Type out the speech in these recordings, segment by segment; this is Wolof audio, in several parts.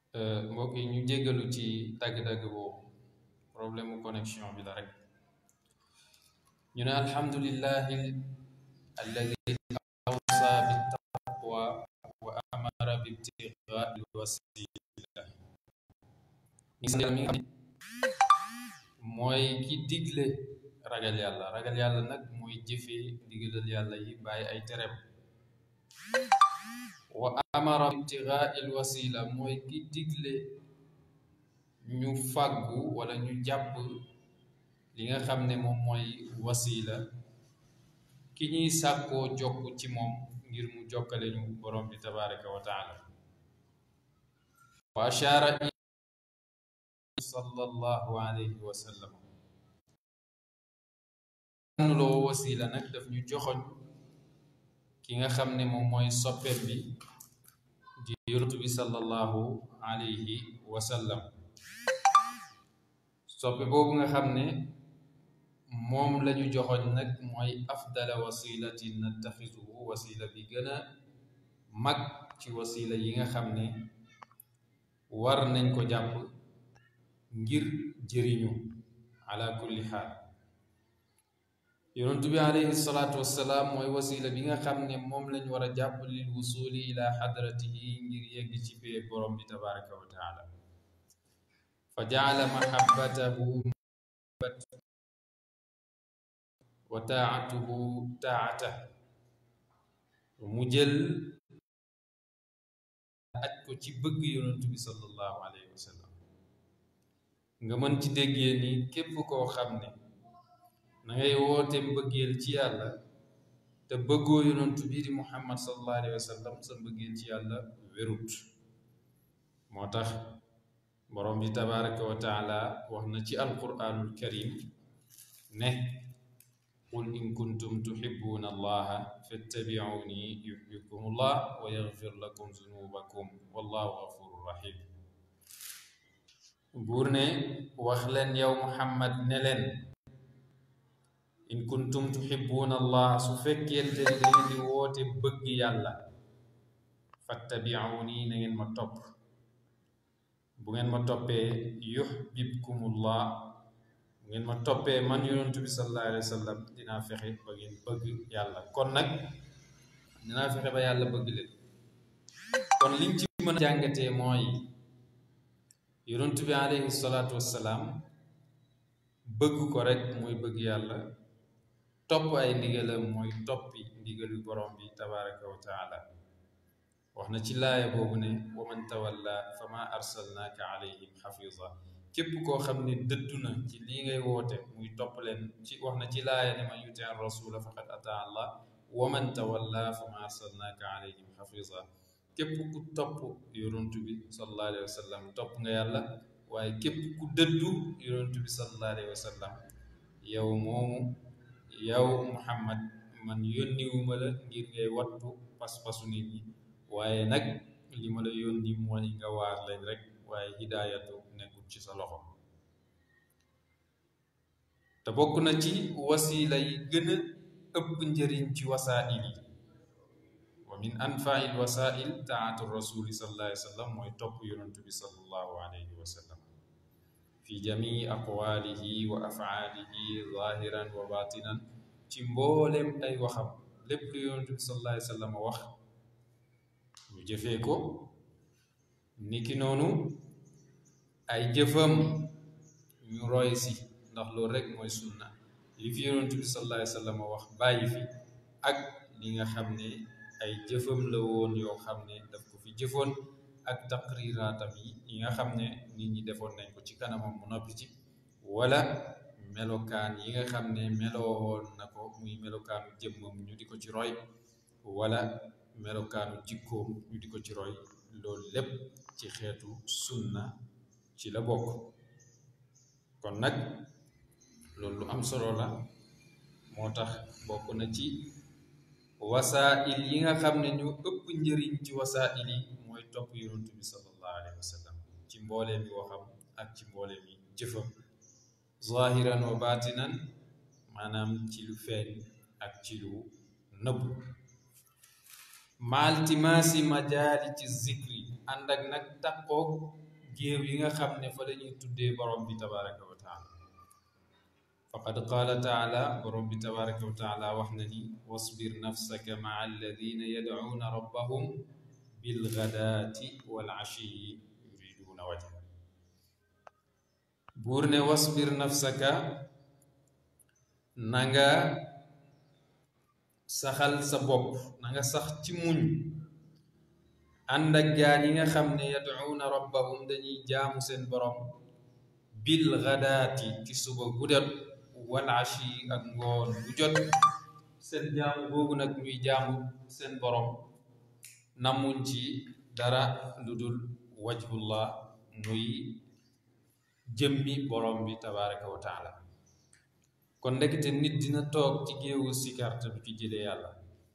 mbokk yi ñu jéggalu ci dagg-dagg boobu problème mu connexion bi la rek ñu ne alhamdulillahi alladi awsa bittaqwa wa amara bibtigaai lwasila mi nga xam mooy ki digle ragal yàlla ragal yàlla nag mooy jëfee digalal yàlla yi bàyyi ay tereem wa amara ibtigaai lwasila mooy ki digle ñu fàggu wala ñu jàpp li nga xam ne moom mooy wasila ki ñuy sàkkoo jokk ci moom ngir mu jokkale ñu borom bi tabaraka wa taala wa ashaara sallallahu alayhi wa sallam loo wasila nag daf ñu joxoñ ki nga xam ne moom mooy soppeem bi di yonent bi sallallahu alayhi wa sallam soppe boobu nga xam ne moom lañu joxoñ nag mooy afdala wasilatin nattaxisuhu wasila bi gën a mag ci wasila yi nga xam ne war nañ ko jàpp ngir jëriñu ala kulli xaal yonent bi alayhi salaatu wassalaam mooy wasila bi nga xam ne moom lañ war a jàpp lil wusuli ila xadratihi ngir yegg ci pee borom bi tabaraka wa taala fa jaala mahabbatahu wa taatuhu taata mu jël aj ko ci bëgg yonent bi sallallahu alayhi wa sallam nga mën ci déggee ni képp koo xam ne na ngay woote mbëggeel ci yàlla te bëggoo yonent bi di muhammad sallallahu alayhi wa sallam sa mbëggeel ci yàlla wérut moo tax borom bi tabaraka wa taala wax na ci alquranul karim ne qul in kuntum tuhibbuna allaha fattabi'uni yuhbibkum allah wa yaghfir lakum zunubakum wallahu ghafurur rahim buur ne wax leen yow muhammad ne leen in kuntum tuhibbuna allah su fekkente ne da ngeen di woote bëgg yàlla fattabi'uni na ngeen ma topp bu ngeen ma toppee yuhbibkumullah bu ngeen ma toppee man yonentu bi sallallahu alayhi wa sallam dinaa fexe ba ngeen bëgg yàlla kon nag dinaa fexe ba yàlla bëgg leen kon liñ ci mën a jàngatee mooy yonentu bi alayhi salaatu wassalaam bëgg ko rek mooy bëgg yàlla topp ay ndigalam mooy toppi ndigalu borom bi tabaraka wa taala wax na ci laaya boobu ne wa man tawalla fa ma arsalnaaka alayhim xafisa képp koo xam ne dëddu na ci lii ngay woote muy topp leen ci wax na ci laaya ne man yuti an rasula faqad ata allah wa man tawalla fa ma arsalnaaka alayhim xafisa képp ku topp yonentu bi sallallahu alayhi wa sallam topp nga yàlla waaye képp ku dëddu yonentu bi sallallahu alayhi wa sallam yow moomu yow muhammad man yónniwuma la ngir ngay wattu pas-pasu nit ñi waaye nag li ma la yónni mooy nga waar leen rek waaye hidaayatu nekkul ci sa loxo te bokk na ci wasila yi gën a ëpp njëriñ ci wasaa'il yi wa min anfaa'il wasaa'il taatu rasuli sallallahu alayhi wa sallam mooy topp yonentu bi sallallahu alayhi wa sallam fi jamii aqwaalihi wa afaalihi zahiran wa batinan ci mboolem ay waxam lépp lu yonentu bi sallallahu alayhi wa sallam wax ñu jëfee ko niki noonu ay jëfam ñu roy si ndax loolu rek mooy sunna li fi yonent bi sallallahu alayhi wa sallam wax bàyyi fi ak li nga xam ne ay jëfam la woon yoo xam ne daf ko fi jëfoon ak taqriraatam yi yi nga xam ne nit ñi defoon nañ ko ci kanamam mu noppi ci wala melokaan yi nga xam ne melowoon na ko muy melokaanu jëmmam ñu di ko ci roy wala melokaanu jikkoom ñu di ko ci roy loolu lépp ci xeetu sunna ci la bokk kon nag loolu lu am solo la moo tax bokk na ci wasaa'il yi nga xam ne ñu ëpp njëriñ ci wasaa'il yi mooy topp yonent bi sallallahu alayhi wa sallam ci mboolee mi waxam ak ci mboolee mi jëfam zahiran wa batinan maanaam ci lu feeñ ak ci lu nëbb maaltimaasi majaali ci zikri ànd ak nag taqoog géew yi nga xam ne fa la ñuy tuddee borom bi tabaraka wa taala faqad qaala taala borom bi tabaraka wa taala wax na ni wasbir nafsaka maa alladina yadcuuna rabbahum bilgadaati wal ashiyi yuriduuna wajha buur ne wasbir nafsaka na nga saxal sa bopp na nga sax ci muñ ànd ak gaa ñi nga xam ne yadcuuna rabbahum dañuy jaamu seen borom bil gadaati ci suba gu jot wal ashi ak ngoon bu jot seen jaamu boobu nag ñuy jaamu seen borom namuñ ci dara lu dul wajhullah muy jëmmi borom bi tabaraka wa taala kon ndekete nit dina toog ci géewu sikar te du ci jëlee yàlla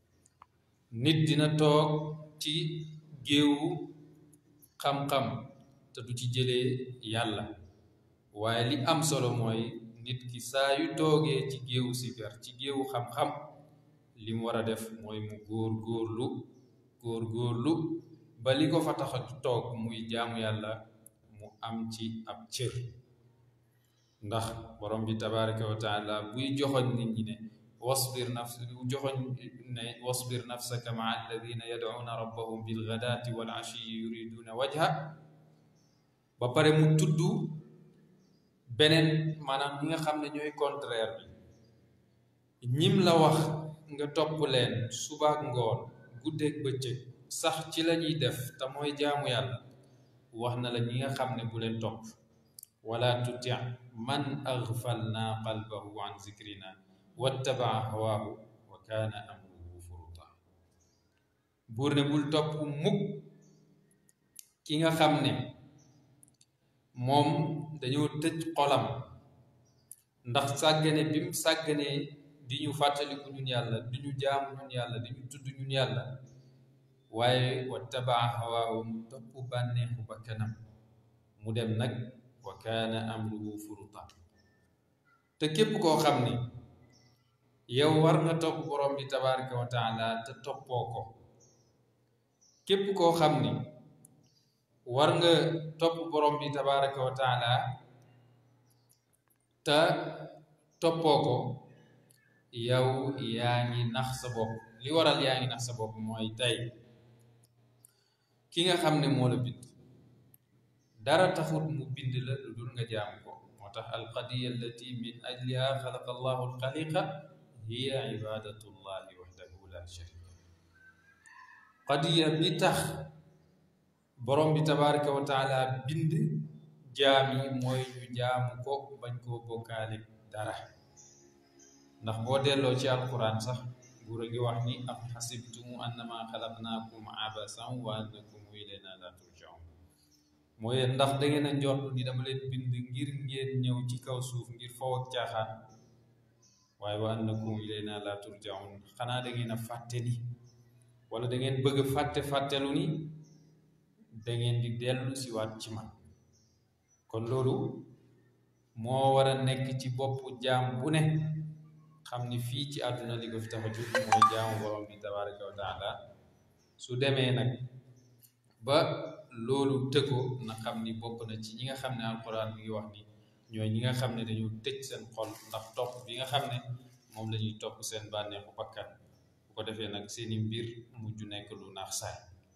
nit dina toog ci géewu xam-xam te du ci jëlee yàlla waaye li am solo mooy nit ki saa yu toogee ci géewu sikar ci géewu xam-xam li mu war a def mooy mu góor góorlu góor góorlu ba li ko fa tax a toog muy jaamu yàlla mu am ci ab cër ndax borom bi tabaraka wa taala buy joxoñ nit ñi ne wasbir nafs joxoñ ne wasbir nafsaka maa alladina yadcuuna rabbahum bilgadaati wal ashiyi yuriduuna wajha ba pare mu tudd beneen maanaam ñi nga xam ne ñooy contraire bi ñim la wax nga topp leen subaak ngoon guddeeg bëccëg sax ci la ñuy def te mooy jaamu yàlla wax na la ñi nga xam ne bu leen topp wala tuti man agfalna qalbahu an zikrina wattabaa hawaahu wa kaana amruhu furuta buur ne bul topp mukk ki nga xam ne moom dañoo tëj xolam ndax sàggane bi mu sàgganee di ñu fàttaliku ñun yàlla di ñu jaamu ñun yàlla di ñu tudd ñun yàlla waaye wattabaa hawaahu mu topp bànneexu ba kanam mu dem nag wa kaana amruhu furuta te képp koo xam ne yow war nga topp borom bi tabaraka wa taala te toppoo ko képp koo xam ne war nga topp borom bi tabaraka wa taala te toppoo ko yow yaa ngi nax sa bopp li waral yaa ngi nax sa bopp mooy tey ki nga xam ne moo la bind dara taxut mu bind la lu dul nga jaamu ko moo tax alqadiya allati min ajliha xalaqa allahu alxaliqa hiya ibadatu llahi waxdahu la sharika qadiya bi tax borom bi tabaraka wa taala bind jaam yi mooy ñu jaamu ko bañ koo bokkaale dara ndax boo delloo ci alquran sax buur a ngi wax ni am xasibtumu annama xalaqnaakum abasan wa annakum ilayna la turjaun mooy ndax da ngeen a njort ni dama leen bind ngir ngeen ñëw ci kaw suuf ngir faw ak caaxaan waaye wa annakum ilayna la turjaun xanaa da ngeen a fàtte ni wala da ngeen bëgg fàtte fàttelu ni da ngeen di dellu si waat ci man kon loolu moo war a nekk ci boppu jaam bu ne xam ni fii ci àdduna li ko fi tax a jóg mooy jaamu borom bi tabaraka wa taala su demee nag ba loolu tëggoo na xam ni bokk na ci ñi nga xam ne alquran mi ngi wax ni ñooy ñi nga xam ne dañu tëj seen xol ndax topp bi nga xam ne moom la ñuy topp seen bànneexu bakkan bu ko defee nag seeni mbir mujj nekk lu naax saay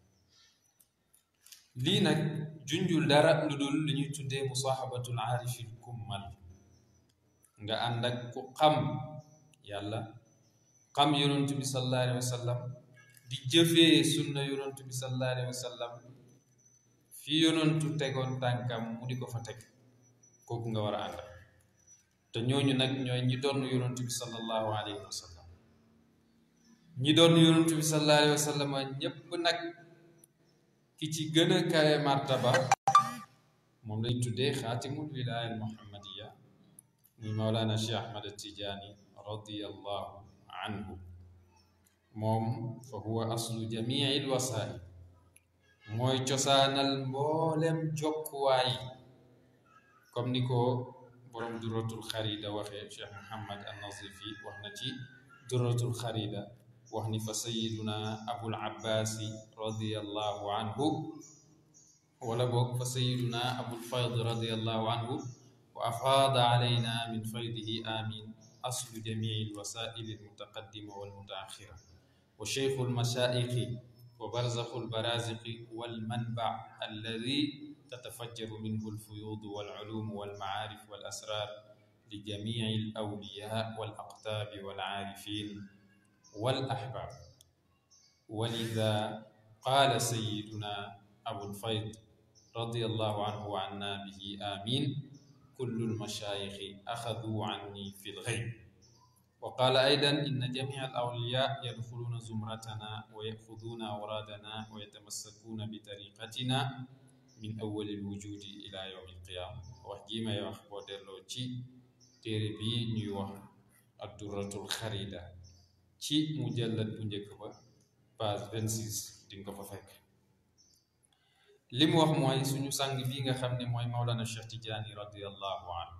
lii nag junjul dara lu dul li ñuy tuddee musaahabatul aarifil kummal nga ànd ak ku xam yàlla xam yonent bi sallallahu alayhi wa sallam di jëfee sunna yonent bi sallallahu alayhi wa sallam fi yonentu tegoon tànkam mu di ko fa teg kooku nga war a ànd te ñooñu nag ñooy ñi doon yonent bi sallallahu alayhi wa sallam ñi doon yonent bi sallallahu alayhi wa sallam ñépp nag ki ci gën a kawe martaba moom lañ tuddee xaatimul wilaaya al muhammadiya muy mawlaana cheikh ahmad tijaani radiyallahu anhu moom fa huwa aslu jamii l wasail mooy cosaanal mboolem jokkuwaay comme ni ko borom duratul xarida waxee cheikh muhammad an nazifi wax na ci duratul xarida wax ni fa sayiduna abul abbaasi radiallahu anhu wala boog fa sayiduna abul fayd radiallahu anhu wa afaada alayna min faydihi amin aslu jamii alwasaili almutaqaddima walmutaaxira wa cheikhu almashaayixi wa barzaxu albaraziqi walmanbac alladi tatafajjaru minhu alfuyuud walculuum walmacaarif walasraar li jamii alawliyaa walaqtaabi walcaarifin walaxbaab walida qaala sayiduna abulfayd radiallahu anhu wa anna bihi amin kullu lmashaayixi axaduu anni fi lxayb wa qaala aydan inna jamia alawliya yadxuluuna zumratana wa yaxuduuna awraadana wa yatamassakuuna bi tariqatina min awali lwujudi ila yowmi alqiyaama wax jii may wax boo delloo ci téere bii ñuy wax addurratul xarida ci mujallad bu njëkk ba page 26 di nga ko fa fekk li mu wax mooy suñu sang bii nga xam ne mooy Mawlana Cheikh Tidiane radiallahu anhu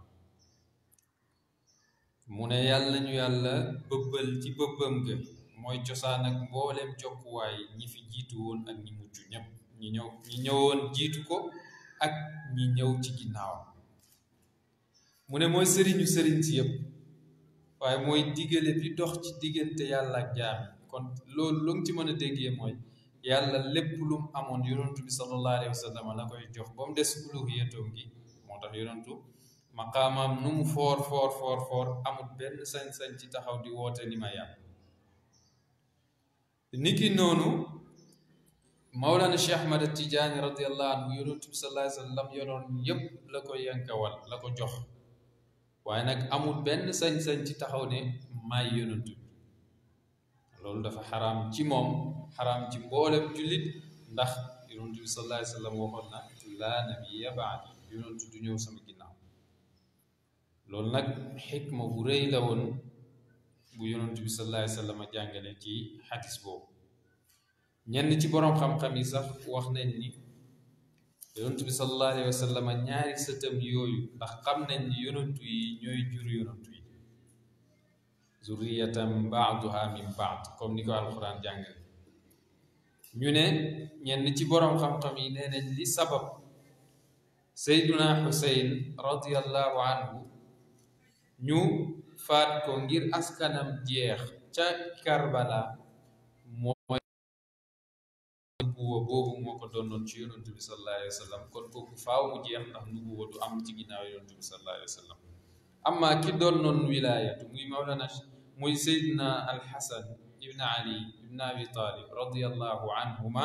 mu ne yàlla ñu yàlla bëbbal ci bëbbam ga mooy cosaan ak mbooleem jokkuwaay ñi fi jiitu woon ak ñi mujj ñëpp ñi ñëw ñi ñëwoon jiitu ko ak ñi ñëw ci ginnaawam mu ne mooy sëriñu sëriñ si yëpp waaye mooy diggale bi dox ci diggante yàlla ak jaam kon loolu lu ci mën a déggee mooy yàlla lépp lu mu amoon yonantu bi sallallahu alayhi wa sallam la koy jox ba mu des uluhiyatoom gi moo tax yonantu maqaamaam nu mu foor foor foor foor amul benn sañ-sañ ci taxaw di woote ni ma yàlla niki noonu Mawlana Cheikh Ahmad Tijaani radiallahu anhu yonantu bi sallallahu alayhi wa sallam yoroon yépp la ko yankawal la ko jox waaye nag amul benn sañ-sañ ci taxaw ne maay yonantu bi loolu dafa xaraam ci moom xaraam ci mboolem jullit ndax yonantu bi sallallahu alayhi wa sallam waxoon na laa nabiyya ba'di yonantu du ñëw sama ginnaaw loolu nag xikma bu rëy la woon bu yonantu bi sallallahu alayhi wa sallam jàngale ci xadis boobu ñenn ci boroom xam-xam yi sax wax nañ ni yonantu bi sallallahu alayhi wa sallam ñaari sëtam yooyu ndax xam nañ ni yonantu yi ñooy jur yonantu yi zurriyatan baaduha min baad comme ni ko alquran jàngale ñu ne ñenn ci boroom xam-xam yi nee nañ li sabab sayduna xuseyn radiallahu anhu ñu faat ko ngir askanam jeex ca karbala mooy nubuwa boobu moo ko doonoon ci yonantu bi sallallahu alayhi wa sallam kon kooku faaw mu jeex ndax nubuwa du am ci ginnaaw yonantu bi sallallahu alayhi wa sallam amma ki doon noon wilaayatu muy mawlana muy seydina alxasan ibn ali ibn abi talib radiallahu anhuma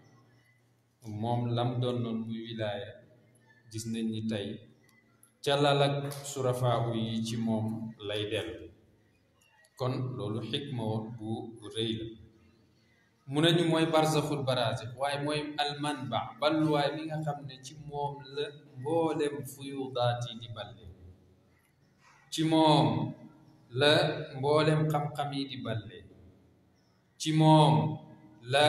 moom lam doon noon muy wilaaya gis nañ ni tey calal ak surafaabu yi ci moom lay dellu kon loolu xikma bu rëy la mu nañu mooy barzaxul baraze waaye mooy almanba balluwaay mi nga xam ne ci moom la mboolem fuyudaat yi di balle ci moom la mboolem xam-xam yi di balle ci moom la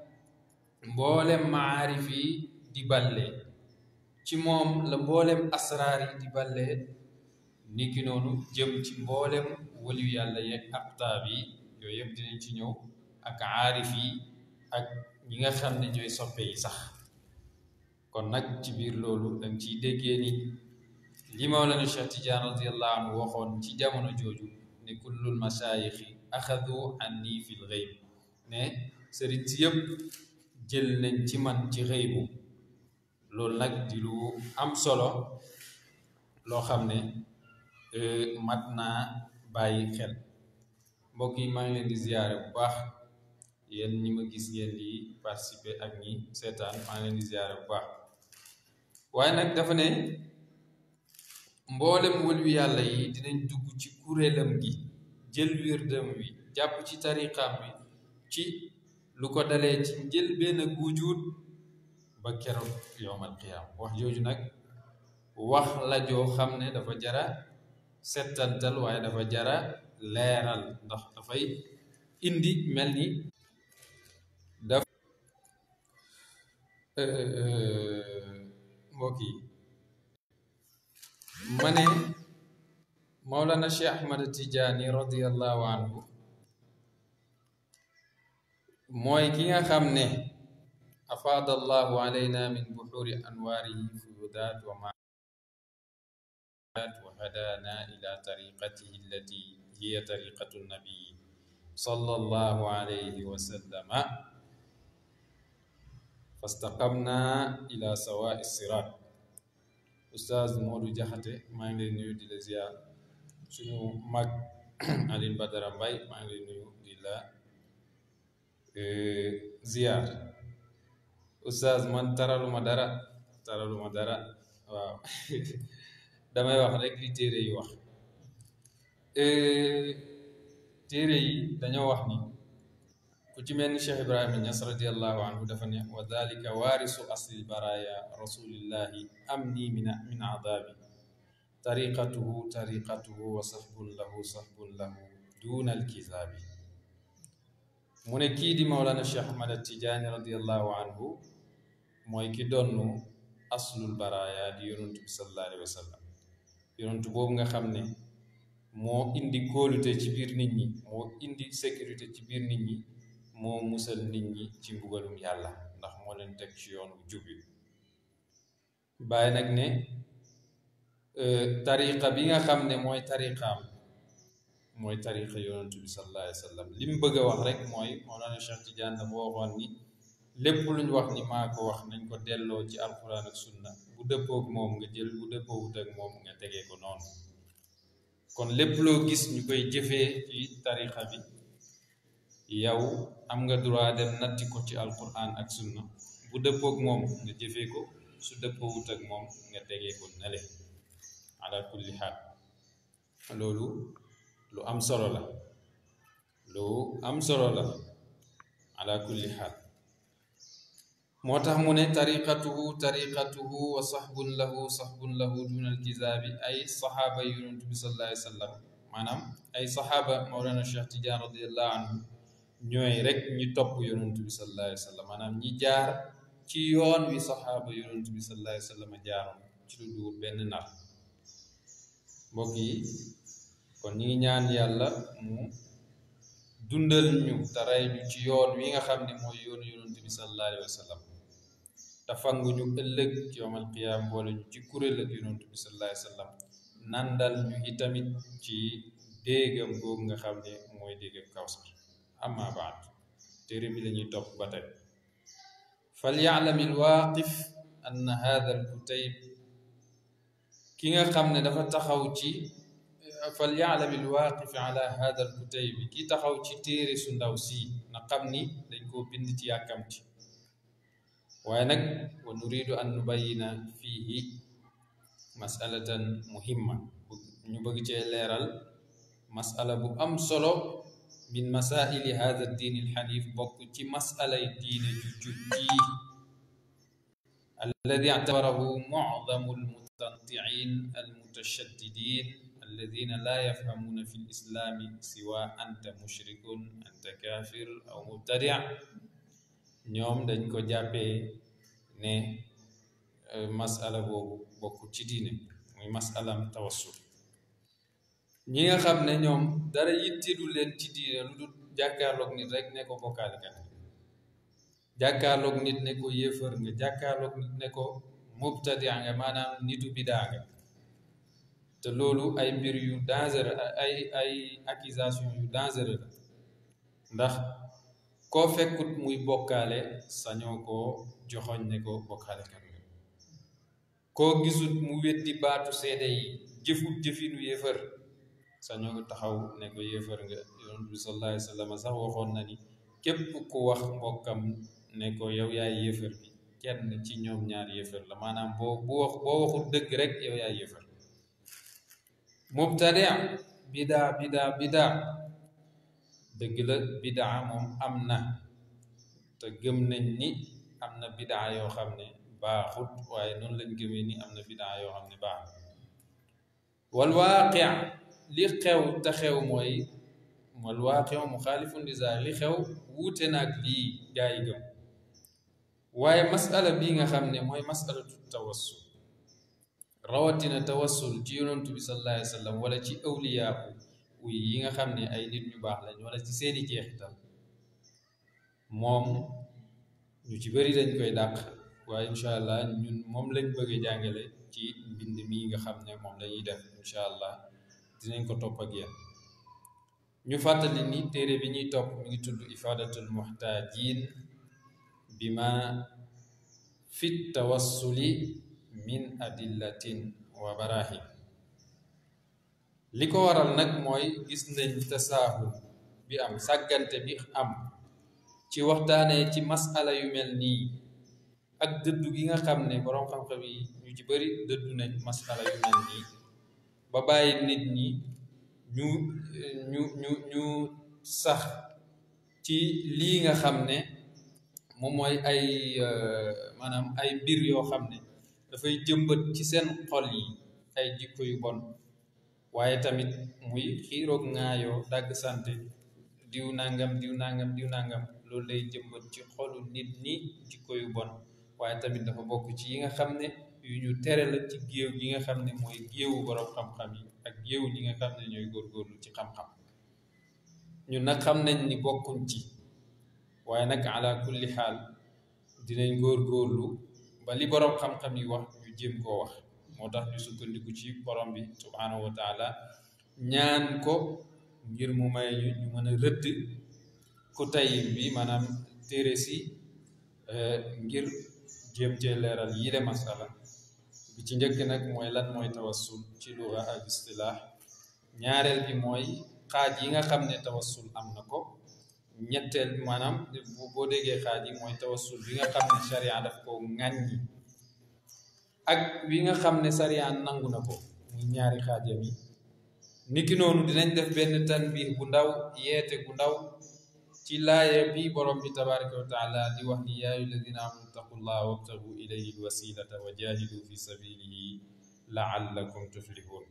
mboolem maarif yi di balle ci moom la mboolem asraar yi di balle niki noonu jëm ci mboolem waliyu yàlla yeeg aqtaab yi yooyu yëpp dinañ ci ñëw ak aarif yi ak ñi nga xam ne ñooy soppe yi sax kon nag ci biir loolu danga ciy déggee ni li Mawlana Cheikh Tidiane radiallahu anhu waxoon ci jamono jooju ne kullul masaayixi axadu anni fil xëyb ne sëriñ si yëpp jël nañ ci man ci xëybu loolu nag di lu am solo loo xam ne mat naa bàyyi xel mbokk yi maa ngi leen di ziyaare bu baax yéen ñi ma gis ngeen di participer ak ñi seetaan maa ngi leen di ziyaare bu baax waaye nag dafa ne mboolem wëllu yàlla yi dinañ dugg ci kuréelam gi jël wirdam wi jàpp ci tariqaam bi ci lu ko dalee ci njël benn wujud ba keroog yowmal qiyaam wax jooju nag wax la joo xam ne dafa jara settantal waaye dafa jara leeral ndax dafay indi mel ni daf mbokk yi ma ne Mawlana Cheikh Ahmad Tijaani radiallahu anhu mooy ki nga xam ne afaada allahu alayna min buxuri anwaarihi fuyudaat wa maat wa hadaana ila tariqatihi allati hiya tariqatu nabii sallallahu alayhi wa sallama fastaqamna ila sawaa siraat Oustaz Modou Diakhaté maa ngi lay nuyu di la ziar suñu mag Alioune Badara Mbaye maa ngi lay nuyu di la ziar Oustaz man taraluma dara taraluma dara waaw damay wax rek li téere yi wax téere yi dañoo wax ni ku ci mel ni Cheikh Ibrahima Niass radiallahu anhu dafa ne wa dalika waarisu asli baraya rasulillahi amni min min adabi tariqatuhu tariqatuhu wa sahbun lahu sahbun lahu duna alkizaabi mu ne kii di Mawlana Cheikh Ahmad Tijaani radiallahu anhu mooy ki donnu aslul baraya di yonantu bi sallallahu alayhi wa sallam yonantu boobu nga xam ne moo indi kóolute ci biir nit ñi moo indi sécurité ci biir nit ñi moo musal nit ñi ci mbugalum yàlla ndax moo leen teg ci yoon wu jub bi bàyyi nag ne tariqa bi nga xam ne mooy tariqaam mooy tariqa yonantu bi sallallahu alayhi wa sallam li mu bëgg a wax rek mooy Mawlana Cheikh Tidiane dafa waxoon ni lépp lu ñu wax ni maa ko wax nañ ko delloo ci alquran ak sunna bu dëppoog moom nga jël bu dëppoowut ak moom nga tegee ko noonu kon lépp loo gis ñu koy jëfee ci tariqa bi yow am nga droit dem natti ko ci alquran ak sunna bu dëppoog moom nga jëfee ko su dëppoowut ak moom nga tegee ko nale ala kulli xaal loolu lu am solo la lu am solo la ala kulli xaal moo tax mu ne tariqatuhu tariqatuhu wa saxbun lahu saxbun lahu duna alkizaabi ay saxaaba yonentu bi sallallahu alayhi wa sallam maanaam ay saxaaba mawlana cheikh tidiane radiallahu anhu ñooy rek ñi topp yonentu bi sallallahu alayhi wa sallam maanaam ñi jaar ci yoon wi saxaaba yonentu bi sallallahu alayhi wa sallam jaaroon ci lu duwul benn nar mbokk yi kon ñi ngi ñaan yàlla mu dundal ñu te rey ñu ci yoon wi nga xam ne mooy yoonu yonentu bi sallallahu alayhi wa sallam te fanguñu ëllëg ci yawmal qiyaam boole ñu ci kuréel ak yonentu bi sallallahu alayhi wa sallam nandal ñu itamit ci déegam googu nga xam ne mooy déegam kawsar amma baad téere bi la ñuy topp ba tey falyaalam alwaaqif ann hada alkutayb ki nga xam ne dafa taxaw ci falyaalam alwaaqif ala hada alkutayb ki taxaw ci téere su ndaw si na xam ni dañ koo bind ci yàkkamti waaye nag wa nuridu an nubayina fiihi masalatan muhimma ñu bëgg cee leeral masala bu am solo min masaili hada diin alxanif bokk ci masalay diine ju jub ji alladi ictabarahu mucdamu almutanticin almutashaddidin alladina laa yafhamuuna fi lislaami siwa anta mushrikun anta kafir aw mubtadic ñoom dañ ko jàppee ne masala boobu bokk ci diine muy masalam tawassul ñi nga xam ne ñoom dara yitteelu leen ci diine lu dul jàkkaarloog nit rek ne ko bokkaalikat jàkkaarloog nit ne ko yéefar nga jàkkaarloog nit ne ko mubtadia nga maanaam nitu bidaa nga te loolu ay mbir yu dangereux ay ay accusation yu dangereux la ndax koo fekkut muy bokkaale sañoo koo joxoñ ne ko bokkaalekat nga koo gisut mu weddi baatu seede yi jëfut jëfinu yéefar sañoo ko taxaw ne ko yéefar nga yonent bi sallallahu alayhi wa sallam sax waxoon na ni képp ku wax mbokkam ne ko yow yaay yéefar bi kenn ci ñoom ñaar yéefar la maanaam boo bu wax boo waxul dëgg rek yow yaay yéefar mubtadia bidaa bidaa bidaa dëgg la bidaa moom am na te gëm nañ ni am na bidaa yoo xam ne baaxut waaye noonu lañ gëmee ni am na bidaa yoo xam ne baaxut wal waaqi li xew te xew mooy wal waaqi muxaalifun li zaahir li xew wuute naag lii gaa yi gëm waaye masala bii nga xam ne mooy masalatu tawassul rawatina tawassul ci yonantu bi sallallahu alayhi wa sallam wala ci awliyaa uy yi nga xam ne ay nit ñu baax lañ wala ci seeni jeexital moom ñu ci bëri dañ koy dàq waaye incha allah ñun moom lañ bëgg a jàngale ci mbind mii nga xam ne moom lañuy def incha allah dinañ ko topp ak yéen ñu fàttali ni téere bi ñuy topp mi ngi tudd ifadatul muhtajin bima fi tawassuli min adillatin wa barahin li ko waral nag mooy gis nañ tasaahul bi am sàggante bi am ci waxtaanee ci masala yu mel nii ak dëddu gi nga xam ne boroom xam-xam yi ñu ci bari dëddu nañ masala yu mel nii ba bàyyi nit ñi ñu ñu ñu ñu sax ci lii nga xam ne moom mooy ay maanaam ay mbir yoo xam ne dafay jëmbat ci seen xol yi ay jikko yu bon waaye tamit muy xiiroog ŋaayoo dagg sante diw nangam diw nangam diw nangam loolu lay jëmbat ci xolu nit ñi jikko yu bon waaye tamit dafa bokk ci yi nga xam ne yu ñu tere la ci géew gi nga xam ne mooy géewu borom xam-xam yi ak géew ñi nga xam ne ñooy góorgóorlu ci xam-xam ñun nag xam nañ ni bokkuñ ci waaye nag ala kulli xaal dinañ góorgóorlu ba li borom xam-xam yi wax ñu jéem koo wax moo tax ñu sukkandiku ci borom bi subhanahu wa taala ñaan ko ngir mu may ñu ñu mën a rëdd ku tay bi maanaam téere si ngir jéem cee leeral yile masala bi ci njëkk nag mooy lan mooy tawassul ci luga ak istilaax ñaareel bi mooy xaaj yi nga xam ne tawassul am na ko ñetteel maanaam boo déggee xaaj yi mooy tawassul bi nga xam ne sharia daf ko ŋàññi ak wi nga xam ne sharia nangu na ko muy ñaari xaajam yi niki noonu dinañ def benn tanbih bu ndaw yeete bu ndaw ci laaya bi borom bi tabaraka wa taala di wax ni yaa ayyuha alladina amanu taqullaha wabtagu ilayhi alwasilata wa jahidu fi sabilihi laallakum tuflihun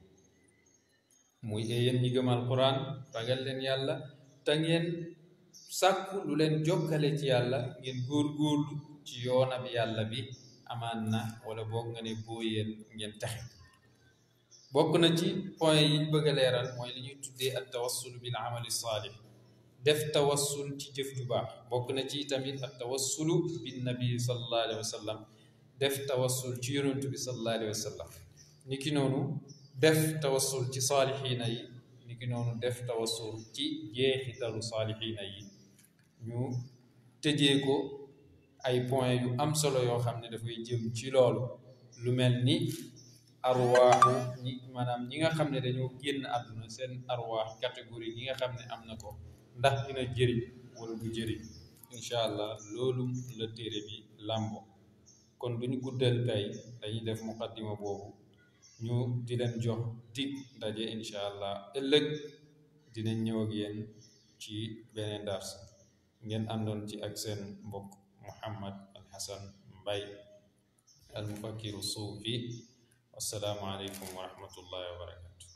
muy yéen ñi gëm alquran ragal leen yàlla te ngeen sàkku lu leen jokkale ci yàlla ngeen góor-góorlu ci yoonam yàlla bi amaan na wala boog nga ne boo yéen ngeen taxe bokk na ci point yi bëgg a leeral mooy li ñuy tuddee at tawassul bil amali saalih def tawassul ci jëf ju baax bokk na ci tamit at tawassulu bin nabi sallallahu alayhi wa sallam def tawassul ci yonentu bi sallallahu alayhi wa sallam niki noonu def tawassul ci saalixiina yi niki noonu def tawassul ci jeexitalu saalixiina yi ñu tëjee ko ay point yu am solo yoo xam ne dafay jëm ci loolu lu mel ni arwaaxu ñi maanaam ñi nga xam ne dañoo génn àdduna seen arwaax catégorie yi nga xam ne am na ko ndax dina jëriñ wala du jëriñ incha allah loolu la téere bi làmbo kon duñu guddal tey dañuy def muqaddima boobu ñu di leen jox dig ndaje incha allah ëllëg dinañ ñëw ak yéen ci beneen dars ngeen àndoon ci ak seen mbokk Muhammad Al Hasan Mbay al mufakkiru suufi wassalaamu aleykum wa rahmatullahi wa barakatu